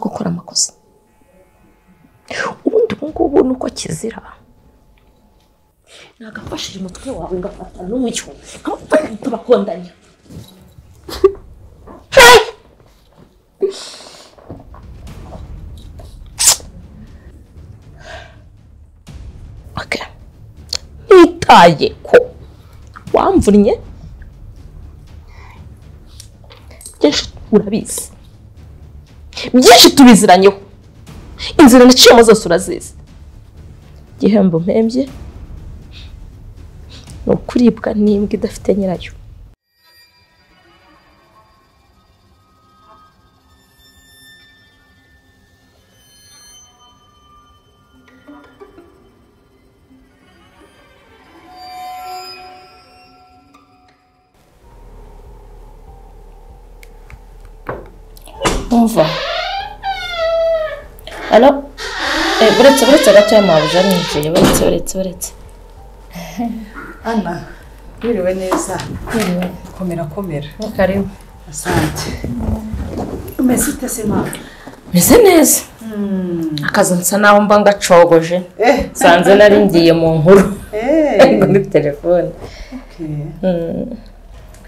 bakora amakosa ubundi ubu ngubu ni uko kizira nagafashije umutwe wawe ngafata n'umucyo tubakondanya nitaye ko wamvunnye byinshi urabizi byinshi tubiziranyeho inzira naciyemo zose urazizi igihembo mpembye ni ukuribwa n'imbwa idafite nyirayo umva alo buretse buretse gatoya mabuja ninjiye buretse buretse buretse ana wiriwe neza komera komera karibu asante umeze ute se mama meze neza akazi nsa naho mba ngacogoje eh nsanze nari ngiye mu nkuru eh ariko muri telefone okay. Mm,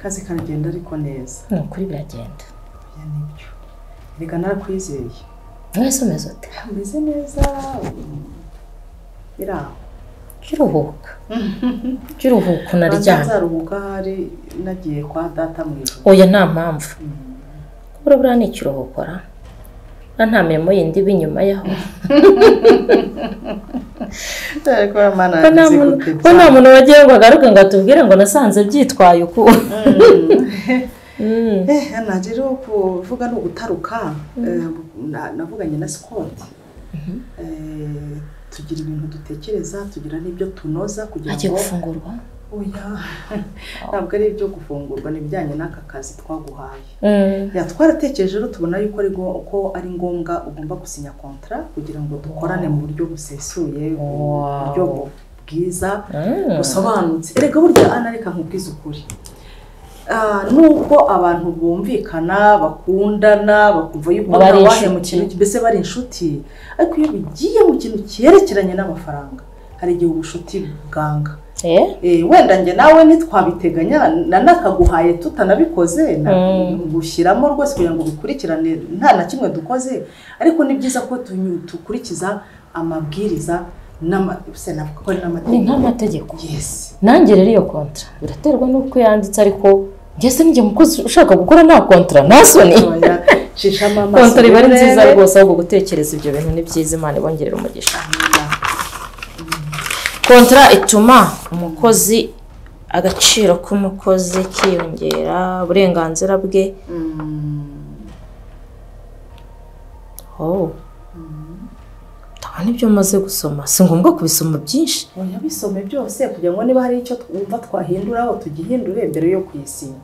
kazi karagenda ariko neza ni ukuri biragenda oya nibyo reka narakwizeye mwese umeze ute umeze neza um, biri aho jya uruhuka jya uruhuka unaryame nzaruhuka ahari nagiye kwa data mu ijoro oya nta mpamvu kubura buriya ni ikiruhuko ra Buriya nta mirimo yindi iba inyuma yaho ariko mana ko nta muntu ko nta muntu wagiye ngo agaruke ngo atubwire ngo nasanze byitwaye uku Mm. Eh, Ana, rero kuvuga ni ugutaruka eh, na- navuganye na sikoti Eh, tugira ibintu dutekereza tugira n'ibyo tunoza kugira agiye ngo gufungurwa oya ntabwo ari ibyo gufungurwa ni ibijyanye n'aka kazi twaguhaye Mm. ya twaratekereje rero tubona yuko ari ngo- ko ari ngombwa ugomba gusinya kontara kugira ngo dukorane mu buryo busesuye mu Wow. buryo bu- bwiza Mm. busobanutse erega burya ana reka nkubwize ukuri Ah, nubwo abantu bumvikana bakundana bakumva yuko Baba ari nawahe mu inshuti. kintu mbese bari inshuti ariko iyo bigiye mu kintu cyerekeranye n'amafaranga hari igihe ubucuti bwanga Eh? Eh, wenda njye nawe ntitwabiteganya na nakaguhaye tutanabikoze na- Mm. gushyiramo rwose kugira ngo bikurikirane nta na kimwe dukoze ariko ni byiza ko tunyu- dukurikiza amabwiriza n'ama- se navuga ko ari ni n'amategeko nk'amategeko yesi nanjye rero iyo kontara biraterwa n'uko yanditse ariko ngeze njye mukozi ushaka gukora nta kontara nta soni Oya, shishamo amaso kontara iba ari nziza urebe. rwose ahubwo gutekereza ibyo bintu ni byiza imana ibongerera umugisha Oya, kontara ituma umukozi agaciro k'umukozi kiyongera uburenganzira bwe mm, oh ndabona ibyo umaze gusoma si ngombwa kubisoma byinshi oya bisome byose kugira ngo niba hari icyo twumva twahinduraho tugihindure mbere yo kuyisinya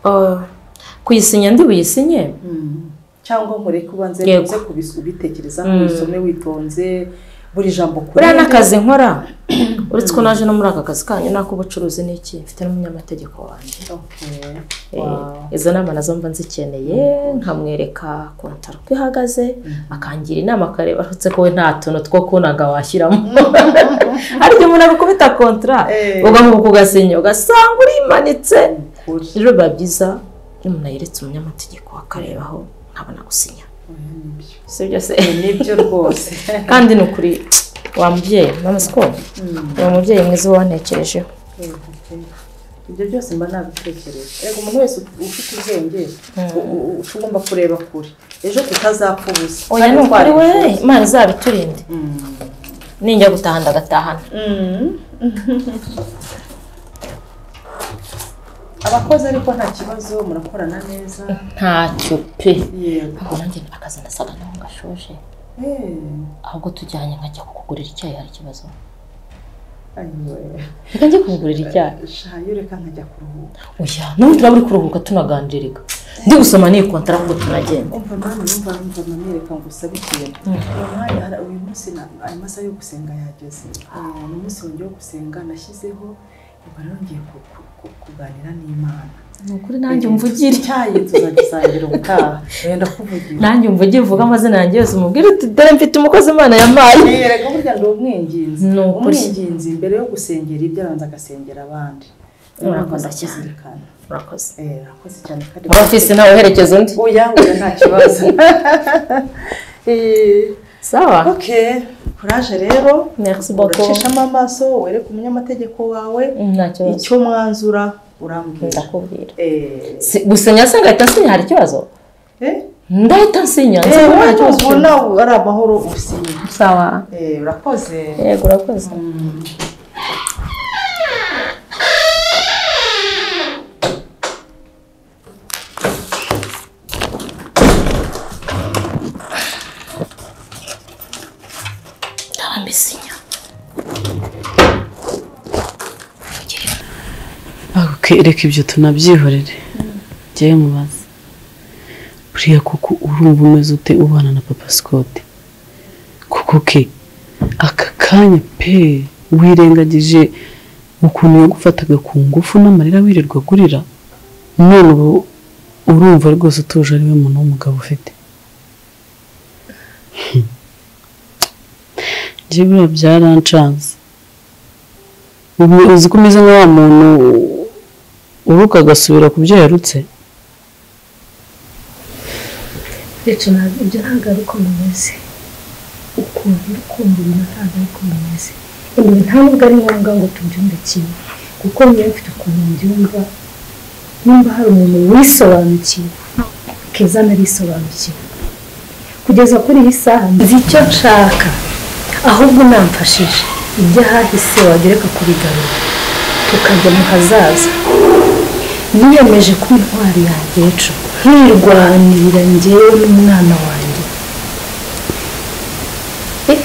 Ah, kuyisinya ndi buyisinye cyangwa nkureke ubanze Yego. uze kubis- ubitekerezaho Mm. ubisome witonze buri jambo ku buriya rindi. n'akazi nkora uretse ko naje no muri aka kazi kanyu n'ak'ubucuruzi n'iki mfite n'umunyamategeko wanjye Okay. Eh, Wow. izo nama nazo mba nzikeneye nkamwereka kontara uko ihagaze akangira inama akareba uretse ko we nta tuntu two kunaga washyiramo hari igihe umuntu agukubita kontara Eh. ugahubuka ugasinya ugasanga urimanitse Ukuri. rero biba byiza iyo umuntu ayeretse umunyamategeko akarebaho nkabona gusinya Oya, nibyo. sibyo se nibyo rwose kandi ni ukuri wa mubyeyi mama siko uwo mubyeyi mwiza wantekerejeho Okay. ibyo byose mba nabitekereje reka umuntu wese ufite ubwenge u- u- u- ugomba kureba kure ejo tutazapfa ubusa oya ni ukuri we imana izabiturinde ninjya gutaha ndagatahana abakozi ariko nta kibazo murakorana neza ntacyo pe yego Ahubwo nanjye akazi nasaga naho ngashoje Eh, ahubwo tujyanye nkajya kukugurira icyayi hari ikibazo ayiwe. reka njye kukugurira icyayi sha yo reka nkajya kuruhuka oya n'ubu turaba uri kuruhuka tunaganirika ndi gusoma n'iyi kontara kuko tunagenda umva mama numva numva mama reka ngusabe ikintu uyu mwanya hari- uyu munsi na- aya masaha yo gusenga yageze Eh, ni umunsi wanjye wo gusenga nashyizeho ubwo rero ngiye ku- ku- ku- kuganira n'imana ni ukuri nanjye umvugire icyayi tuzagisangira ubutaha wenda kuvugira nanjye umvugire uvuge amazina yanjye yose umubwire uti dore mfite umukozi imana yampaye yereka burya ndi umwinginzi Ni ukuri. umwinginzi mbere yo gusengera ibyo abanza agasengera abandi Urakoze cyane. kuzirikana murakoze Eh, urakoze cyane kandi muri ofisi nawe uherekeza undi oya oya nta kibazo Eh, sawa ok kuraje rero merci beaucoup uracishamo amaso wereke umunyamategeko wawe nta kibazo icyo mwanzura urambwira ndakubwira Eh, Si- gusinya se ngahita nsinya hari ikibazo eh, ndahita nsinya nzi eh, ko nta wowe kibazo ubu kirimo. nawe ari amahoro usinya sawa Eh, urakoze yego urakoze ndaba mbisinya reka ibyo tunabyihorere jyayo mubaze buriya kuko urumva umeze ute ubana na papa scott kuko ke aka kanya pe wirengagije ukuntu yagufataga ku ngufu n'amarira wirirwa agurira none ubu urumva rwose utuje ari we muntu w'umugabo ufite njye buriya byarancanze ubu uzi ko umeze nka wa muntu uruka agasubira ku byo yarutse ndetse ntabwo ibyo ntabwo ari uko bimeze ukuntu uri kumva ibintu ntabwo ari uko bimeze ibi ntabwo ari ngombwa ngo tubyumve kimwe kuko niba mfite ukuntu mbyumva nimba hari umuntu wisobanukiwe keza narisobanukiwe kugeza kuri iyi saha nzi icyo nshaka ahubwo namfashije ibyo ahahise wagereka kubigarura tukajya mu hazaza niyemeje ko intwari yanjye ejo ntirwanirira ngewe n'umwana wanjye Eh,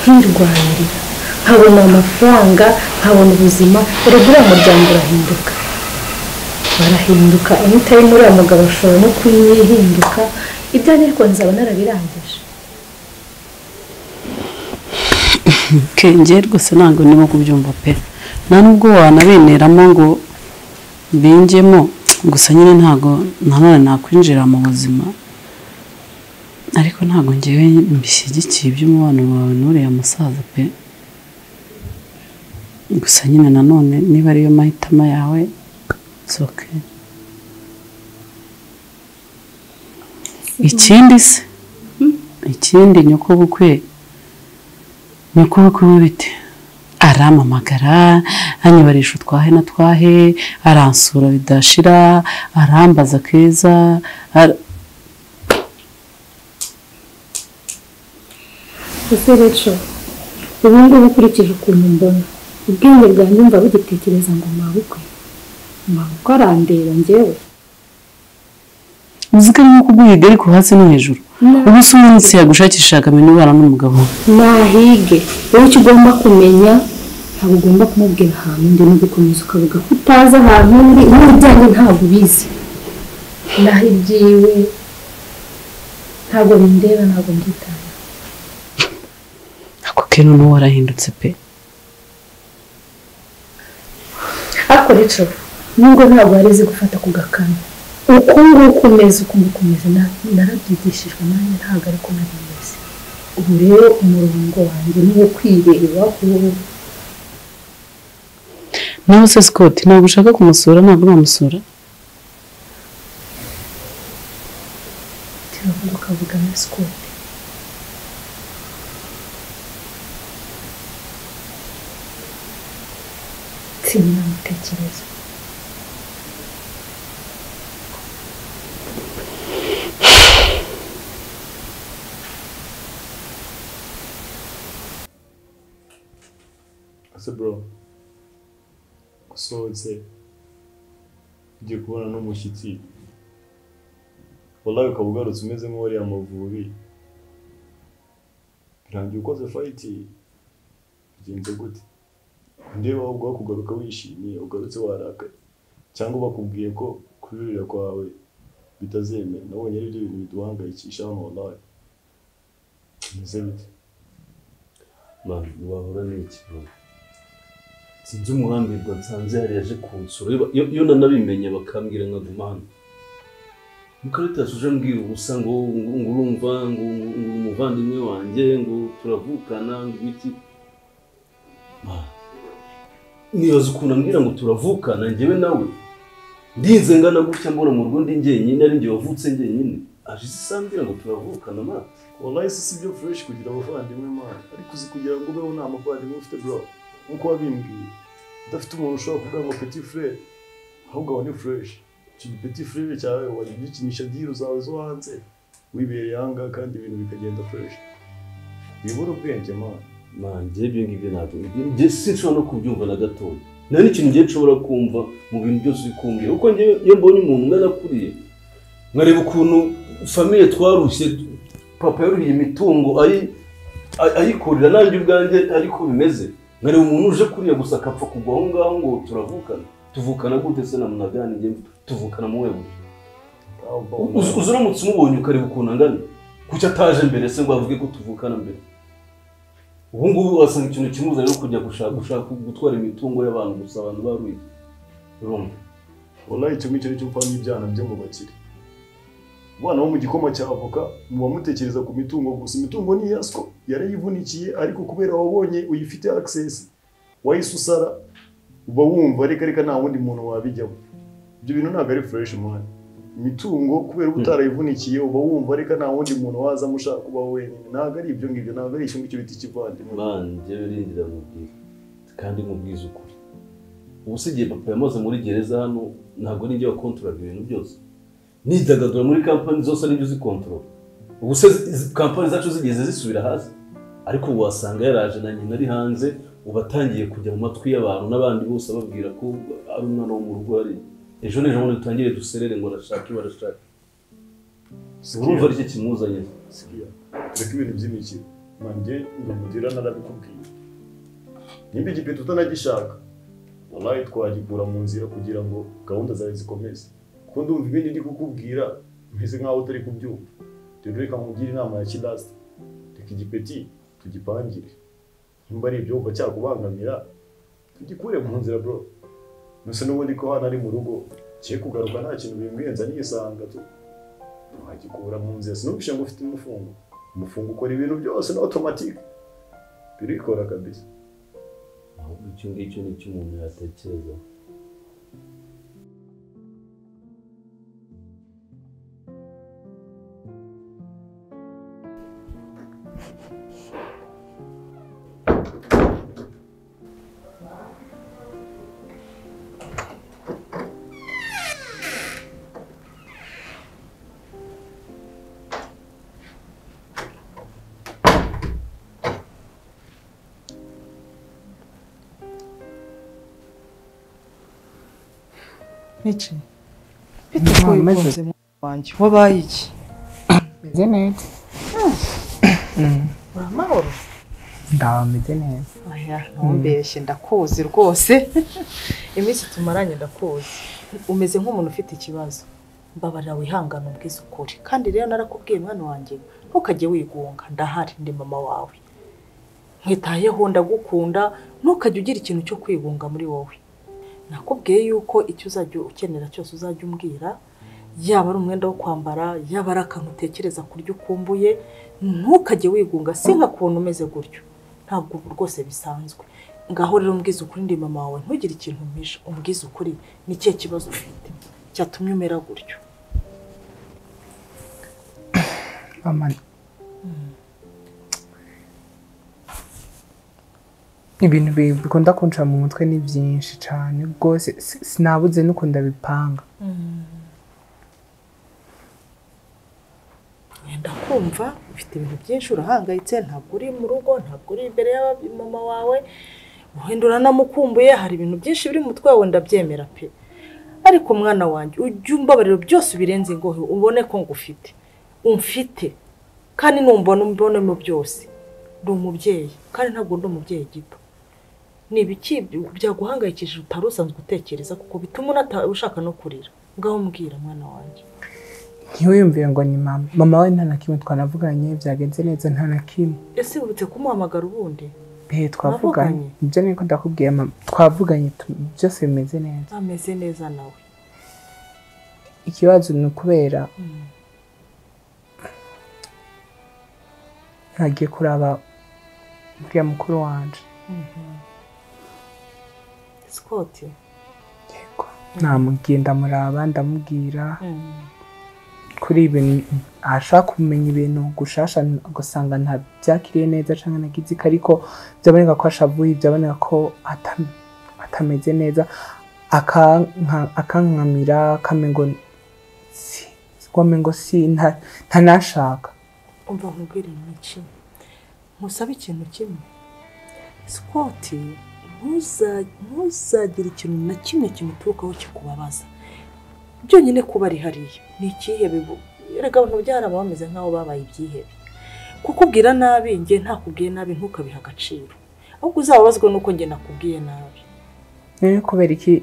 ntirwanirira nkabona amafaranga nkabona ubuzima urebe uriya muryango urahinduka barahinduka imitaye muri uriya mugabo ashobora no kuyihinduka ibyo ariko nzaba narabirangije ke njye rwose ntabwo ndimo kubyumva pe nta nubwo wanabeneramo ngo bingemo gusa nyine ntabwo nanone nakwinjira mu buzima ariko ntabwo ngewe mbishyigikiye iby'umubano wawe n'uriya musaza pe gusa nyine nanone niba ariyo mahitamo yawe soke ikindi se ikindi nyokobukwe nyokobukwe we bite arampamagara anyibarisha utwahe na twahe aransura bidashira arambaza keza ara- ese rero ubu ngubu ukurikije ukuntu mbona ubwenge bwanjye mba bugitekereza ngo mabukwe mabukwe arandeba ngewe muzika arimo kuguhiga ariko hasi no hejuru ubu si umunsi yagushakisha akamenya ubana n'umugabo nahige wowe icyo ugomba kumenya ntabwo ugomba kumubwira ahantu undi no gukomeza ukavuga ko utazi ahantu undi n'ibijyanye ntabwo ubizi naho ibyiwe ntabwo bindeba ntabwo mbyitaho ako ke noneho warahindutse pe ariko rero nubwo ntabwo wareze gufata ku gakanu uku nguku umeze uku nguku umeze na- narabyigishijwe nanjye ntabwo ari ko nari meze ubu rero umurongo wanjye ni uwo kwirebaho nawe se scott ntabwo ushaka kumusura ntabwo namusura turavuga ukavuga na sikoti nsinya amatekereza ese bro usohotse ugiye kubona n'umushyitsi wallahi ukaba ugarutse umeze nk'uwariye amavubi birangiye ukoze fayiti bigenze gute ndeba ahubwo aho kugaruka wishimye ugarutse warakaye cyangwa bakubwiye ko kuririra kwawe bitazemera nabonye ari byo bintu biduhangayikisha hano wallahi bimeze bite mama ntibahura n'iki bro sinzi umuhambirwa nsanze yari yaje kunsura Iyo- iyo iyo nanabimenye bakambwira nkaguma hano mukarita suje mbwira ubusa ngo ngo ngo urumva ngo ngo uri umuvandimwe wanjye ngo turavukana ngo ibiki Ah. nibaza ukuntu ambwira ngo turavukana njyewe nawe ndinze ngana gutya mbona mu rugo ndi njyenyine ari njye wavutse njyenyine aje isa ambwira ngo turavukana ma wallahi si sibyo fresh kugira abavandimwe mana ariko uzi kugira ngo ubeho nta muvandimwe ufite bro nkuko wabimbwiye udafite umuntu ushobora kuvuga ngo petit frere ahubwo aba ni fresh icyo petit frere cyawe wagikinisha diru zawe zo hanze wibereye ahangaha kandi ibintu bikagenda fresh biyobora ubwenge mana manjye ibyo ngibyo ntabwo njye sinshobora no kubyumva na gatoya nta n'ikintu njye nshobora kumva mu bintu byose uri kumbwira kuko njye iyo mbonye umuntu ungana kuriye nkareba ukuntu famiye twarushye papa yaruhiye imitungo ayi- ay- ayikorera nanjye ubwanjye ariko bimeze nkareba umuntu uje kuriya gusa akapfa kugwa aho ngaho ngo turavukana tuvukana gute se na munagani njye tuvukana mu wego Uzi- uzi uramutse umubonye ukareba ukuntu angana kuki ataje mbere se ngo avuge ko tuvukana mbere ubu ngubu wasanga ikintu kimuza rero kujya gushaka gushaka gutwara imitungo y'abantu gusa abantu baruye urumva wallahi kimwe icyo cyo upanga ibyana byo mu bakire abana bo mu gikoma cya avoka muba mutekereza ku mitungo gusa imitungo ni iyaswa yarayivunikiye ariko kubera wabonye uyifite access wahise usara uba wumva reka reka nta wundi muntu wabijyamo ibyo bintu ntabwo ari fresh mwanya imitungo kubera uba utarayivunikiye uba wumva reka nta wundi muntu wazamo ushaka kuba wenyine ntabwo ari ibyo ngibyo ntabwo ari icyo ngicyo bita ikivandimwe banjye birindira mubwira kandi mubwize ukuri ubu se igihe papa yamaze muri gereza hano ntabwo ari njye wakontororaga ibintu byose nidagadura muri kampani zose ari njye uzikontorora ubu se izi kampani zacu zigeze zisubira hasi ariko ubu wasanga yaraje na nyina ari hanze uba atangiye kujya mu matwi y'abantu n'abandi bose ababwira ko ari umwana wo mu rugo hari ejo n'ejo bundi dutangire duserere ngo arashake iwe arashake urumva ari cyo kimuzanye siriya reka ibintu by'imikino nanjye ni umudira narabikubwiye nimba igipupe utanagishaka wallahi twagikura mu nzira kugira ngo gahunda zawe zikomeze kuko ndumva ibindi ndi kukubwira meze nk'aho utari kubyumva rero reka nkugire inama ya kidasita reka igipeti tugipangire nimba ari ibyo wumva cyakubangamira tugikure mu nzira bro mbese n'ubundi ko hano ari mu rugo cye kugaruka nta kintu bimbwiyenza nisanga tu wagikura mu nzira sinubishe ngo ufite umufungo umufungo ukora ibintu byose na automatique birikora kabisa ahubwo icyo ngicyo ni cyo umuntu yatekereza Mici bite ukuntu wikunze mu wanjye wabaye iki meze neza uramahoro ndaba meze neza aya ntumbeshye ndakuzi rwose iminsi tumaranye ndakuzi umeze nk'umuntu ufite ikibazo mbabarira wihangane ubwiza ukuri kandi rero narakubwiye mwana wanjye ntukajye wigunga ndahari ndi mama wawe nkwitayeho ndagukunda ntukajye ugira ikintu cyo kwigunga muri wowe nakubwiye yuko icyo uzajya ukenera cyose uzajya umbwira yaba ari umwenda wo kwambara yaba ari akantu utekereza kurya ukumbuye ntukajye wigunga si nka kuntu umeze gutyo ntabwo ubu rwose bisanzwe ngaho rero umbwiza ukuri ndi mama wawe ntugire ikintu umpisha umbwiza ukuri ni ikihe kibazo ufite cyatumye umera gutyo mama ibintu bi- bikunda kunca mu mutwe ni byinshi cyane rwose si- sinabuze nuko ndabipanga wenda kumva ufite ibintu byinshi urahangayitse ntabwo uri mu rugo ntabwo uri imbere ya mama wawe wenda uranamukumbuye hari ibintu byinshi biri mu mutwe wawe ndabyemera pe ariko mwana wanjye ujye umbabariro byose ubirenze ingohe ubone ko ngufite umfite kandi numbona umbonemo byose ndi umubyeyi kandi ntabwo ndi umubyeyi gito ni ibiki byaguhangayikishije utari usanzwe utekereza kuko bituma unata- ushaka no kurira ngaho mbwira mwana wanjye ntiwiyumvire ngo ni mama mama we nta na kimwe twanavuganye byagenze neza nta na kimwe ese wibutse kumuhamagara ubundi he twavuganye Mwavuganye? ibyo niko ndakubwiye mama twavuganye tu- byose bimeze neza ameze neza nawe ikibazo ni ukubera ntagiye kuraba uriya mukuru wanje Scott yego namubwiye ndamuraba ndamubwira mm. kuri ibintu ashaka kumenya ibintu gushasha ugasanga nta byakiriye neza cyangwa nagize iki ariko byaboneka ko ashavuye byaboneka ko atam- atameze neza akanka- akankamira akamengo si wamengo si nta- ntanashaka umva nkubwire iki nkusabe ikintu kimwe Scott ntuza- ntuzagire ikintu na kimwe kimuturukaho kikubabaza byonyine kuba ari hariya ni icyihebe bu- erega abantu byaraba bameze nk'aho babaye ibyihebe kukubwira nabi njye ntakubwiye nabi ntukabihe agaciro ahubwo uzababazwa nuko njye nakubwiye nabi rero kubera iki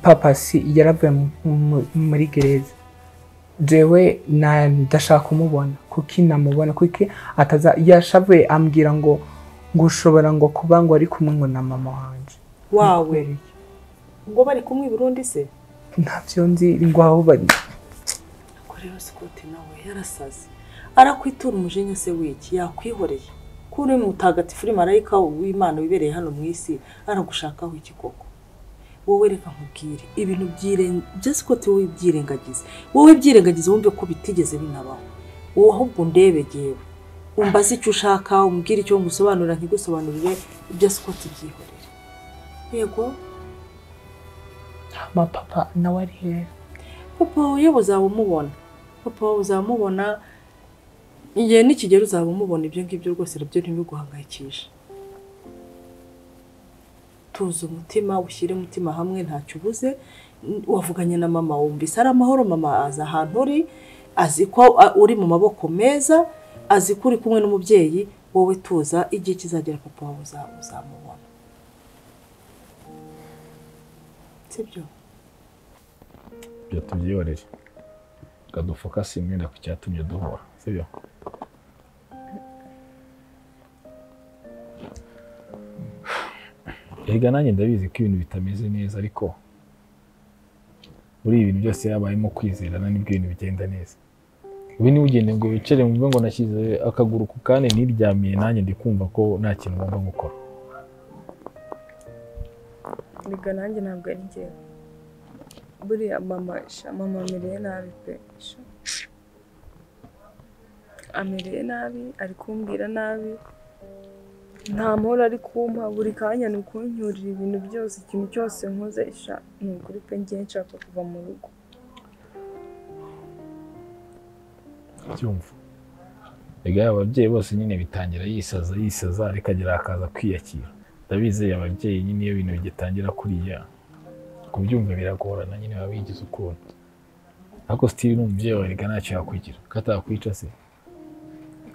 papa si yaravuye mu- mu- muri gereza jewe na- ndashaka kumubona kuki namubona kuki ataza yashavuye ambwira ngo ngo ushobora ngo kuba ngo ari kumwe ngo na mama wanjye wawe kubera iki? ngo bari kumwe i Burundi se ntabyo nzi ngo aho bari Ariko rero sikoti nawe yarasaze arakwitura umujinya se w'iki yakwihoreye ko uri mutagatifu uri marayika w'imana wibereye hano mu isi aragushakaho iki koko wowe reka nkubwire ibintu by'iren- bya sikoti wowe byirengagize wowe byirengagize wumve ko bitigeze binabaho wowe ahubwo undebe yewe umbaze icyo ushaka umbwire icyo ngusobanurira ntigusobanurire ibya sikoti byihorere yego ama papa nawe ari hera papa wawe uzaba umubona papa wawe uzaba umubona igihe nikigera uzaba umubona ibyo ngibyo rwose nabyo ntibiguhangayikishe tuza umutima ushyire umutima hamwe ntacyo ubuze N- wavuganye na mama wumvise ari amahoro mama azi ahantu uri azi ko a- uri mu maboko meza azi ko uri kumwe n'umubyeyi wowe tuza igihe kizagera papa wawe uza- uzamubona sibyo ibyo tubyihorere tukadufokasinge ku cyatumye duhura sibyo erega nanjye ndabizi ko ibintu bitameze neza ariko muri ibi bintu byose habayemo kwizerana nibwo ibintu bigenda neza ibi ntibugende ngo wicare wumve ngo nashyize akaguru ku kane niryamiye nanjye ndi kumva ko nta kintu ngomba gukora Erega nanjye ntabwo ari njyewe buriya mama sha mama amereye nabi pe sha amereye nabi ari kumbwira nabi nta mahoro ari kumpa buri kanya ni ukuncyurira ibintu byose ikintu cyose nkoze sha ni ukuri pe ngiye nshaka kuva mu rugo byumva erega aba babyeyi bose nyine bitangira yisaza yisaza ariko agira akaza kwiyakira ndabizeye ababyeyi nyine iyo ibintu bigitangira kuriya kubyumva biragorana nyine baba bigize ukuntu ariko sitiri ni umubyeyi wawe erega ntacyo yakwigira ko atakwica se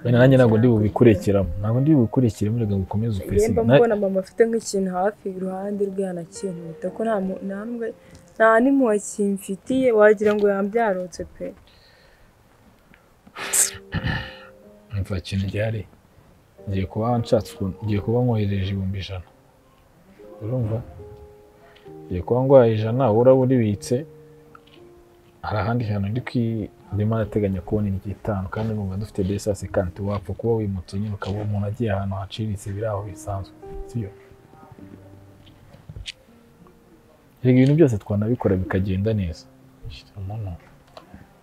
wenda nanjye ntabwo ndi bubikurekiramo ntabwo ndi bubikurikiremo erega ngo ukomeze upfese yemba mbona mama afite nk'ikintu hafi iruhande rwe hanakinkuta ko nta mu- nta n'umwe nta n'impuhwe kimfitiye wagira ngo yambyarotse pe mva ikintu gihari ngiye kuba nshatse ukuntu ngiye kuba nkohereje ibihumbi ijana urumva ngiye kuba ngwaye ijana uraba uribitse hari ahandi hantu ndi kwi ndimo arateganya kubona iry'itanu kandi numva dufite desasi kanti wapfa kuba wimutse nyine ukaba umuntu agiye ahantu haciriritse biri aho bisanzwe sibyo Erega ibintu byose twanabikora bikagenda neza Shit, umuntu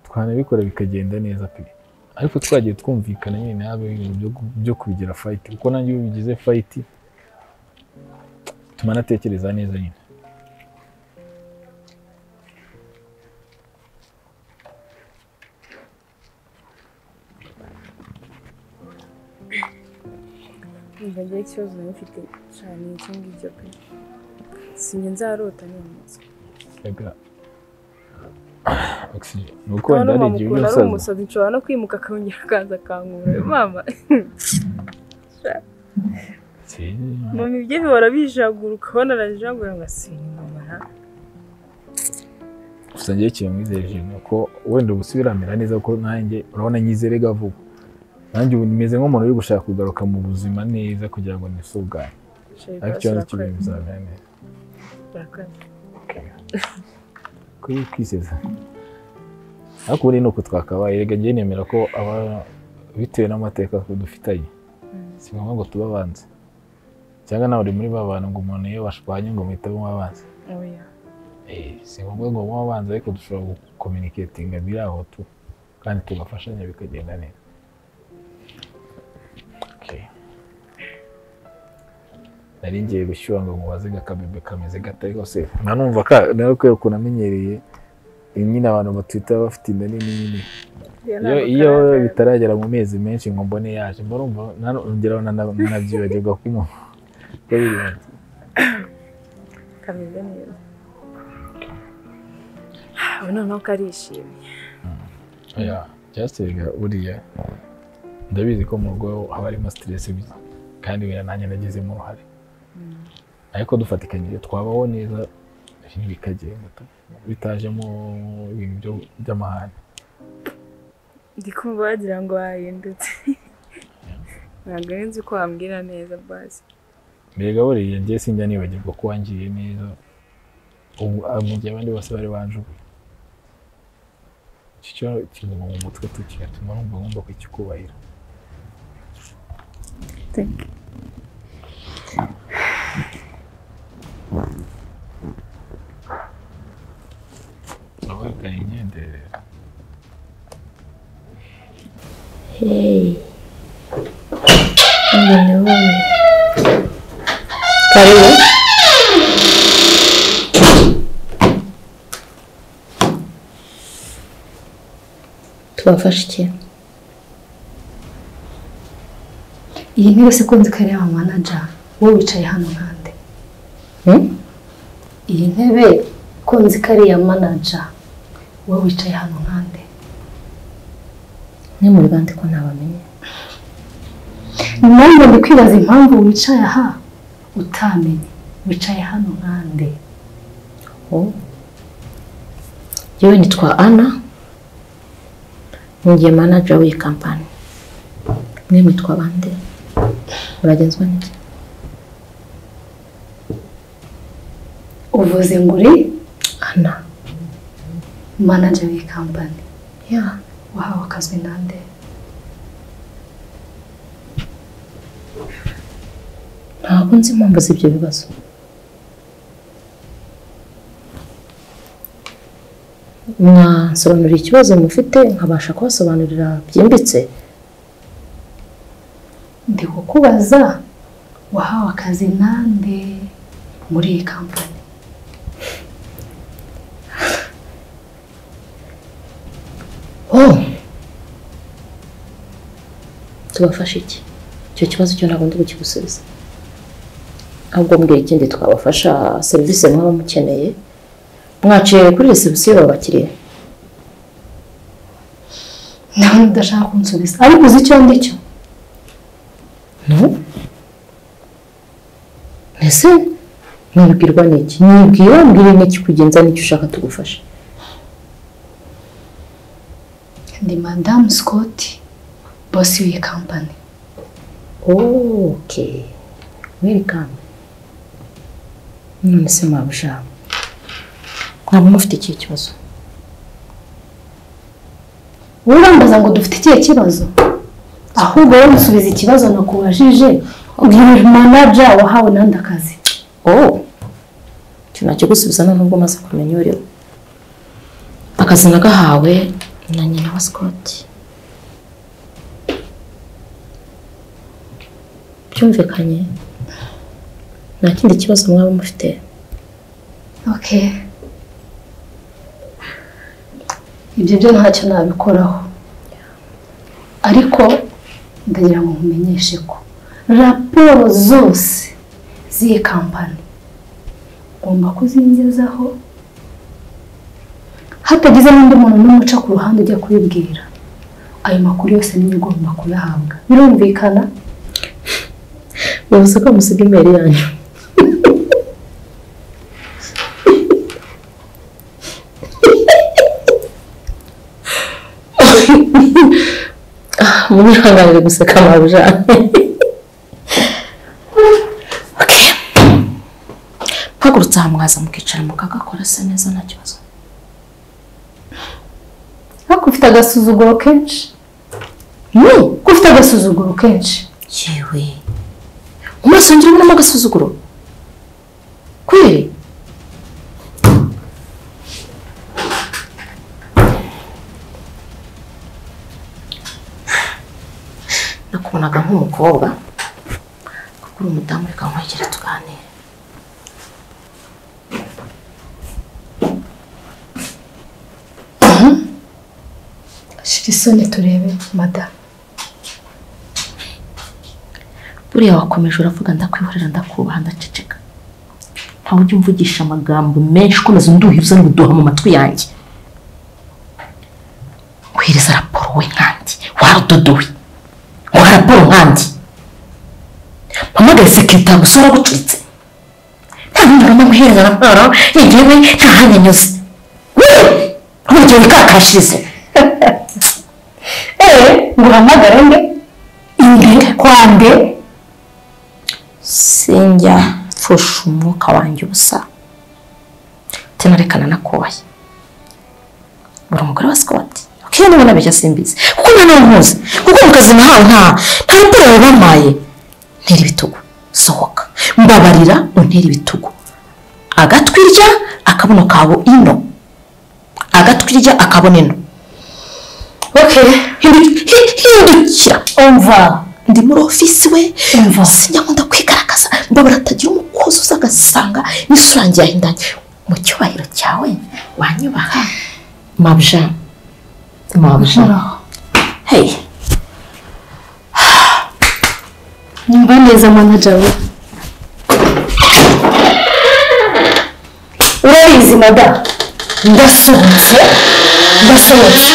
twanabikora bikagenda neza pe ariko twagiye twumvikana nyine nabe ibintu byo ku- byo kubigira fayiti kuko nanjye iyo bigize fayiti bituma natekereza neza nyine Umva njye ikibazo nari mfite cyane iki ngicyo pe si njye nzarota nyamunsi rega oxygen ni uko kubona wenda hari igihe mama ukuntu ujya ari usaza umusazi nshobora no kwimuka akongera akaza akankura mama Si, mama ibyo bihora bijagura ukabona arajagura ngo asinye mama nta gusa njyewe ikintu mwizeye ni uko wenda ubusubira amera neza kuko nanjye urabona nyizerega vuba nanjye ubu nimeze nk'umuntu uri gushaka kugaruka mu buzima neza kugira ngo nisugane ariko ikibazo cy'ibintu bizamera neza kuri kwiseza ariko ubu ni uku twakabaye reka njye nemera ko aba bitewe n'amateka ko dufitanye si ngombwa ngo tube abanzi cyangwa nawe uri muri ba bantu ngo umuntu iyo bashwanye ngo muhite muba abanzi oya Eh, si ngombwa ngo muba abanzi ariko dushobora gukominiketinga biri aho tu kandi tugafashanya bikagenda neza Okay. nari ngiye gushyuha ngo mubaze gakabebe kameze gata ariko se nanumva ka nawe kubera ukuntu amenyereye nyine abantu batwita bafite inda nini nini iyo iyo bitaragera mu mezi menshi ngo mbone yaje mba numva nanu- ngeraho nana- nanabyibagirwa ko umuntu ko biri- kameze neza ubu noneho karishimye oya byasabwaga buriya ndabizi ko mu rugo haba harimo siteresi kandi wenda nanjye nagizemo uruhare ariko dufatikanyije twabaho neza ibintu bikagenda tu- bitajemo ibintu byo- by'amahane ndi kumva wagira ngo wahindutse ntabwo ari nzi ko wambwira neza basi mbega buriya njye sinjya nibagirwa ko wangiriye neza ubu ah, mu gihe abandi bose bari banjuguye iki cyo kiguma mu mutwe tukigatuma numva ngomba kukikubahira abagana imyenderere Hey. Mbona wewe. Karibu. Tubafashe iki? iyi ntebe se ko nzi ko ari iy'aba manaja wowe wicaye hano nkande Hmm? iyi ntebe ko nzi ko ari iya manaja wowe wicaye hano nkande Ni muri bande ko ntabamenye. nanjye ndi kwibaza impamvu wicaye aha utamenye wicaye hano nkande Oh. Yewe nitwa Anna. Ningiye manager w'iyi kampani. Mwe mwitwa bande? Muragenzwa n'iki? uvuze ngo uri Anna. manaja w'iyi kampani Yeah. wahawe akazwi nande Ntabwo nzi impamvu z'ibyo bibazo. Mwasobanurira ikibazo mufite nkabasha kubasobanurira byimbitse. ndi kukubaza wahawe akazi nande muri iyi kampani Oh! Tubafasha iki? Icyo kibazo cyo ntabwo ndi bukigusubiza. Ahubwo mbwira ikindi twabafasha serivisi mwaba mukeneye. Mwaciye kuri reception babakiriye. nawe udashaka kunsubiza ariko uzi icyo ndi cyo No? Ese mwibwirwa n'iki? Mwibwira mbwira n'iki kugenza n'icyo ushaka tugufasha. ndi madamu sikoti bosi w'iyi kampani Okay. Welcome. None se mwabushaka? Mwaba mufite ikihe kibazo? wowe urambaza ngo dufite ikihe kibazo ahubwo wowe musubiza ikibazo nakubajije ubwira manaja wahawe nande akazi Oh! Icyo nacyo gusubiza none ubwo maze kumenya uriho. Akazi nagahawe na nyina wa Scott. Byumvikanye? Nta kindi kibazo mwaba mufite? okay ibyo byo ntacyo nabikoraho ariko ndagira ngo nkumenyeshe ko raporo zose z'iyi kampani ugomba kuzingezaho hatagize n'undi muntu n'umwe uca ku ruhande ujya kubibwira ayo makuru yose niyo ugomba kuyahabwa birumvikana Bivuze ko musiga imeri yanyu. mwihanganire guseka marujane mpagurutse aha mwaza mukicara mukagakora se neza nta kibazo ariko ufite agasuzuguro kenshi ni ko ufite agasuzuguro kenshi yewe mu maso yanjye urabonamo agasuzuguro kweri nakubonaga nk'umukobwa kuko uri umudamu reka nkwegere tuganire shira isoni turebe madamu buriya wakomeje uravuga ndakwihorera ndakubaha ndaceceka ntawe ujya umvugisha amagambo menshi ukomeza unduhiza n'uduha mu matwi yanjye wereza raporo we nkanjye warudodowe ngo raporo nkanjye mpamagaye sekirita gusa waragucuritse nta bindi ngomba guhereza raporo yegewe nta hanya anyuze nkuryo wikakashirize eee ngo uhamagare nde inde kwa nde sinjya mfusha umwuka wanjye ubusa tinarekana nakubaye buri umugore wa sikoti ukiyo nibona bijya simbizi kuko nta n'uwo nkuzi kuko mu kazi nahawe nta nta raporo bari bampaye ntera ibitugu sohoka mbabarira untere ibitugu agatwirya akabuno kabo ino agatwirya akabona ino oke Hindu- hi- hindukira umva ndi muri ofisi we Umva. sinyakunda kwigaragaza mbabara atagira umukozi uza agasanga n'isura yanjye yahindanye mu cyubahiro cyawe wanyubaha mabja mabja hey nyumva neza manaja we urabizi madamu ndasohotse ndasohotse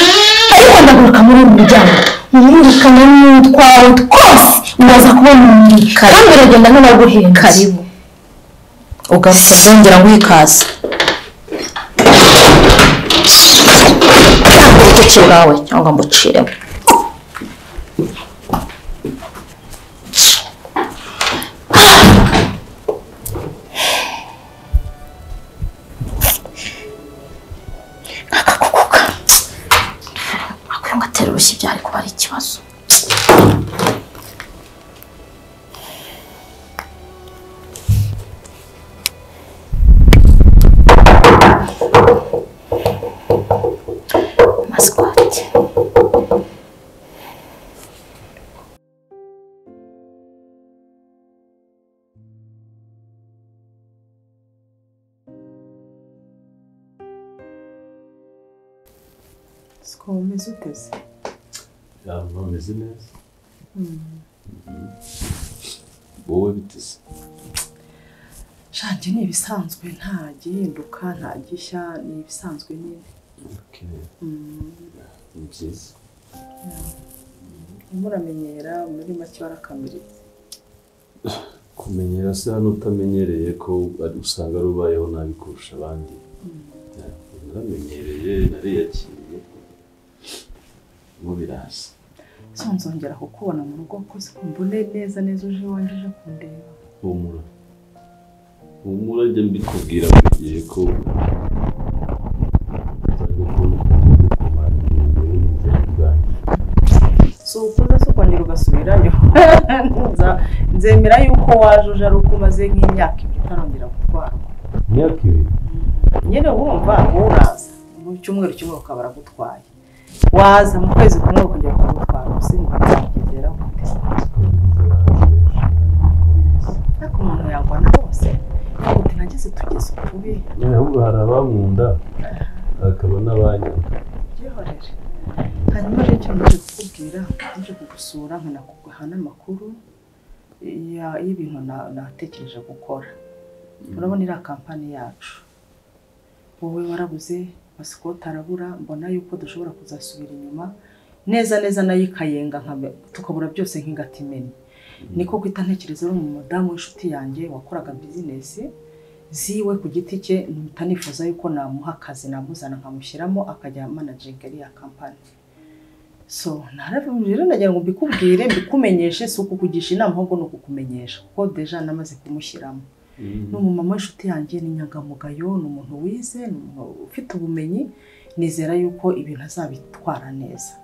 ariko ndaguruka muri uyu muryango mwirukana n'utwawe twose uraza kubona umuntu kandi uragenda nk'abaguhenze karibu ugaruka byongera ngo ikaze ntabwo urutoki rwawe cyangwa mbucireho akakukuka akwiye ngo atere urushyi byari kuba ari ikibazo masikote siko umeze uteze yaba ameze neza wowe biteze shanjye ni ibisanzwe nta gihinduka nta gishya ni ibisanzwe nyine ni byiza muramenyera muri make warakamiretse kumenyera se hano utamenyereye ko ari- usanga rubayeho nabi kurusha abandi naramenyereye nariyakiriye ubu biraza so nzongera kukubona mu rugo koze mbone neza neza uje iwanjye uje kundeba humura humura jya mbikubwira buri gihe ko uzajya kubona ukuntu kumara imbere y'umuryango bwanjye si ukuza si ukongera ugasubirayo Nza- nzemera yuko waje uje ari uko umaze nk'imyaka ibiri utarongera gutwarwa imyaka ibiri nyine wumva wowe uraza mu cyumweru kimwe ukaba aragutwaye waza mu kwezi kumwe ukongera ukagutwara gusa ntibizakugeraho ariko umuntu yagwana hose yaguti nageze tugeze utubi nyine ahubwo hari abankunda hakaba n'abanyanga byihorere hanyuma rero icyo naje kukubwira naje kugusura nkanakuguha n'amakuru ya- y'ibintu na- natekereje gukora urabona iriya kampani yacu wowe warabuze pasikoti arabura mbona yuko dushobora kuzasubira inyuma neza neza nayo ikayenga nkabe- tukabura byose nk'ingata imena niko guhita ntekereza uri umudamu w'inshuti yanjye wakoraga bizinesi ziwe ku giti cye mpita nifuza yuko namuha akazi namuzana nkamushyiramo akajya manajinga iriya kampani so naravuze rero nagira ngo mbikubwire mbikumenyeshe si ukukugisha inama ahubwo ni ukukumenyesha kuko deja namaze kumushyiramo ni umumama w'inshuti yanjye ni inyangamugayo ni umuntu wize ni umuntu ufite ubumenyi nizera yuko ibintu azabitwara neza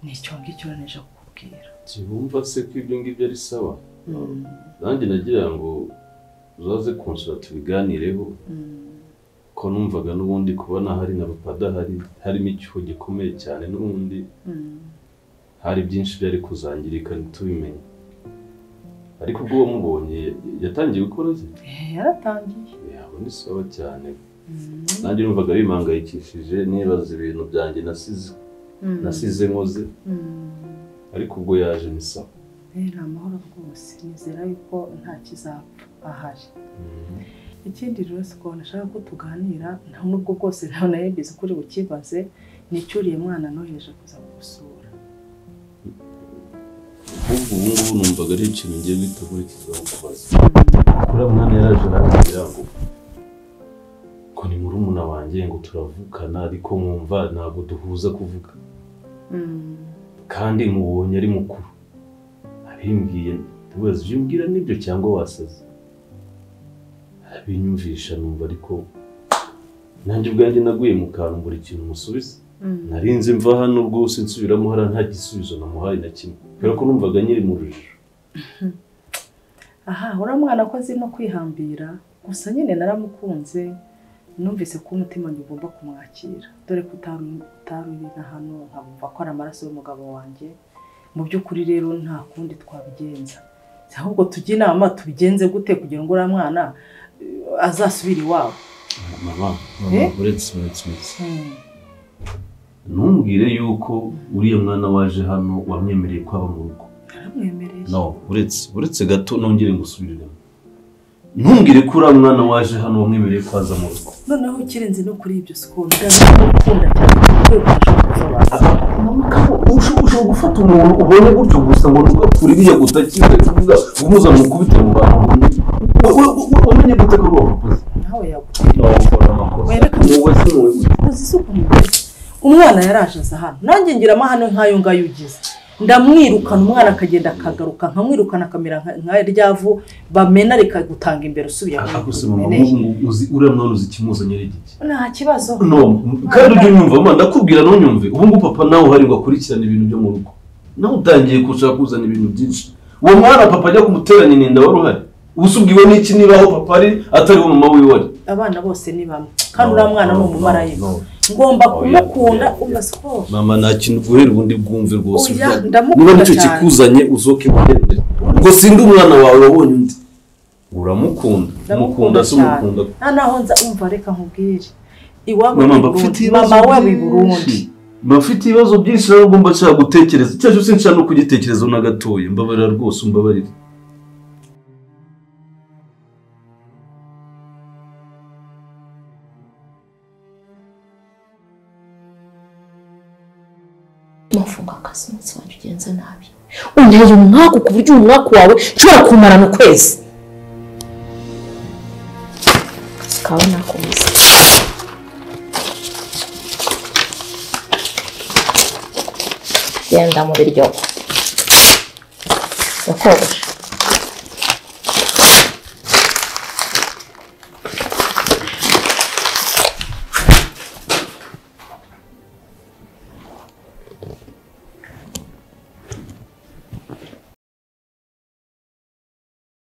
ni icyo ngicyo rero nije kukubwira tubumva se ko ibyo ngibyo ari sawa nanjye nagira ngo uzaze kunsura tubiganireho ko numvaga n'ubundi kuba ntahari na papa adahari harimo icyuho gikomeye cyane n'ubundi hari byinshi byari kuzangirika ntitubimenye ariko ubwo wamubonye yatangiye gukora ze Eh, yaratangiye yaba ni sawa cyane nanjye numvaga bimangayikishije nibaza ibintu byanjye nasize Mm. nasize nkoze Mm. ariko ubwo yaje ni sawa rero amahoro rwose nizera yuko nta kizapfa ahari ikindi rero si uko nashaka ko tuganira nta nubwo bwose ntawe nawe mbizi ko uri bukibaze nicyuriye mwana nohereje kuza kugusura ahubwo ubu ngubu numvaga ari ikintu ngiye gutegurikiza kubaza kuriya mwana yaraje arambwira ngo ko ni murumuna wanjye ngo turavukana ariko mwumva ntabwo duhuza kuvuga kandi mubonye ari mukuru abimbwiye ntibaze ibyo umbwira nibyo cyangwa wasaze abinyumvisha numva ariko nanjye ubwanjye naguye mu kantu mbura ikintu musubiza nari nzi mva hano rwose nsubiramo hariya nta gisubizo namuhaye na kimwe kubera ko numvaga nyiri mu rujijo aha uriya mwana ko azi no kwihambira gusa nyine naramukunze numvise ko umutima wanjye ugomba kumwakira dore ko utari utari uri na hano nkabumva ko ari amaraso y'umugabo wanjye mu by'ukuri rero nta kundi twabigenza Si ahubwo tujye inama tubigenze gute kugira ngo uriya mwana eh, azasubire iwabo mama Eh? uretse uretse uretse ntumbwire yuko uriya mwana waje hano wamwemereye ko aba mu rugo naramwemereye no uretse uretse gato nongere ngusubiriremo ntumbwire ko uriya mwana waje hano wamwemereye ko aza mu rugo noneho ukirenze no kuri ibyo siko ndabikunda cyane ku rwego ushobora gusobanura ushobora gufata umuntu ubonye gutyo gusa ngo nuko uriya gutakiwe kuvuga umuza mu kubita mu bantu wamenye gute ko uwo wakoze nawe yagutera wowe si wowe uzi isuku mugore umwana yaraje aza hano nanjye ngira amahane nk'ayo ngayo ugize ndamwirukana umwana akagenda akagaruka nkamwirukana akamera nka- nka rya vu bamena rikagutanga imbere usubiye aho gusa mama umeneye. ubu ngubu uzi uriya mwana uzi ikimuzanye ari gike nta kibazo no kandi ujye unyumva mama ndakubwira ntunyumve ubu ngubu papa nawe uhari ngo akurikirane ibintu byo mu rugo nawe utangiye gushaka kuzana ibintu byinshi uwo mwana papa ajya kumuteranya ininda wari uhari ubusa ubwiwe n'iki niba aho papa ari atari we mama wiwe ari abana bose ni bamwe kandi uriya mwana ni umumarayika ngomba kumukunda umva siporo mama nta kintu guhera ubundi bwumve rwose Oya, uvuga. ndamukunda niba nicyo cyane. kikuzanye uzoke imuhendere ubwo sindi umwana wawe wabonye undi uramukunda umukunda se umukunda nta naho nza umva reka nkubwire iwabo mama ni mba mfite Burundi ibibazo mama wabo i byinshi. Burundi mba mfite ibibazo byinshi rero ugomba nshaka gutekereza icyo cyose nshaka no kugitekerezaho na gatoya mbabarira rwose umbabarire umufunga akazi umunsi wanjye ugenze nabi unteye umwaku ku buryo umwaku wawe nshobora kuwumarana ukwezi kawe nakomeza genda mu biryogo yakogosha